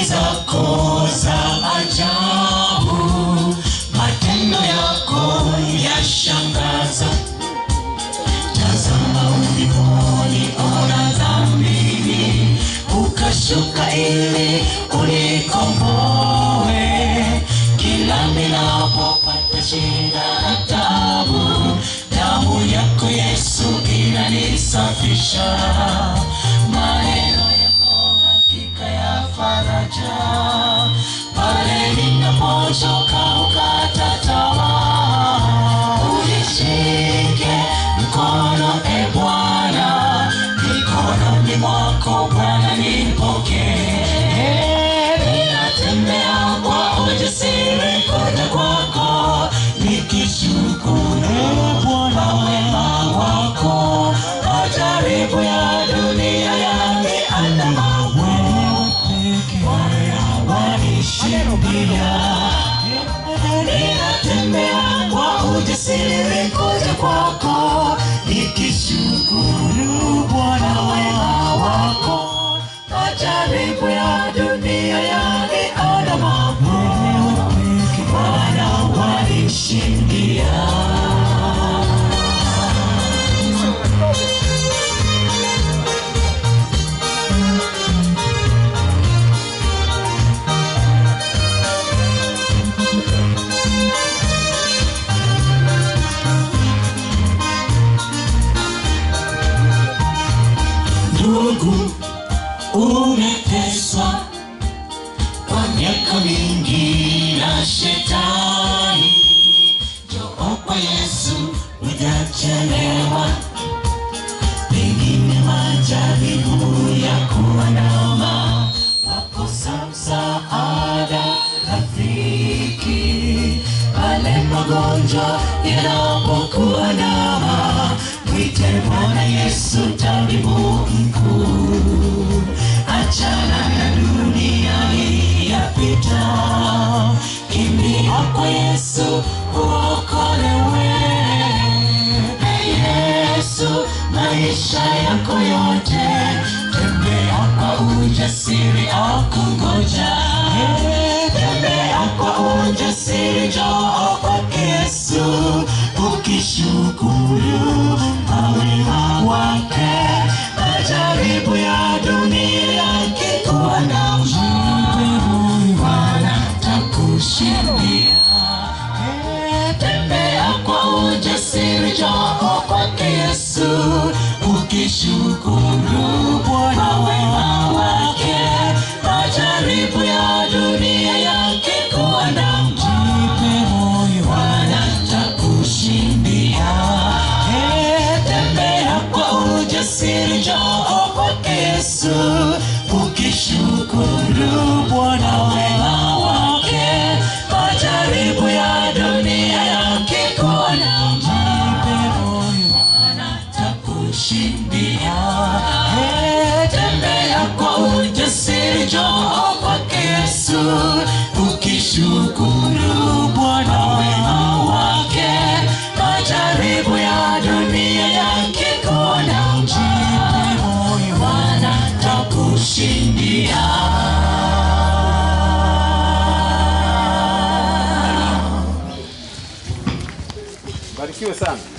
zako za ajabu, matendo yako yashangaza. Tazama ulivyoniona dhambini, ukashuka ili unikomboe. Kila ninapopata shida na tabu, damu yako Yesu inanisafisha. Maneno yako hakika ya faraja, pale ninapochoka ukata tamaa, unishike mkono e Bwana, mikononi mwako Bwana nipokee. Ninatembea kwa ujasiri kuja kwako, nikishukuru Bwana wema wako. Majaribu ya dunia yameandama wewe peke Bwana wanishindia. Ninatembea kwa ujasiri kuja kwako, nikishukuru Bwana wema wako. Majaribu ya dunia yaniandama wewe peke Bwana wanishindia. Ndugu, umeteswa kwa miaka mingi na shetani. Njoo kwa Yesu, hujachelewa. Pengine majaribu ya kuandama, wakosa msaada rafiki. Pale magonjwa yanapokuandama, mwite Bwana Yesu, tabibu mkuu. Achana na dunia hii yapita, kimbia kwa Yesu uokolewe. Yesu maisha yako yote, tembea kwa ujasiri akungoja. Tembea kwa ujasiri, njoo kwake Yesu, ukishukuru mawema wake. Majaribu ya dunia yakikuandama, Bwana atakushindia. Tembea kwa ujasiri, njoo kwake Yesu, ukishukuru Bwana wema wake. Majaribu ya dunia yakikuandama, Bwana atakushindia. Tembea kwa ujasiri, njoo kwake Yesu, ukishukuru Bwana wema wake. Majaribu ya dunia yakikuandama, Bwana atakushindia. Tembea kwa ujasiri, njoo kwake Yesu, ukishukuru Bwana wema wake. Majaribu ya dunia yakikuandama, Bwana atakushindia. Barikiwe sana.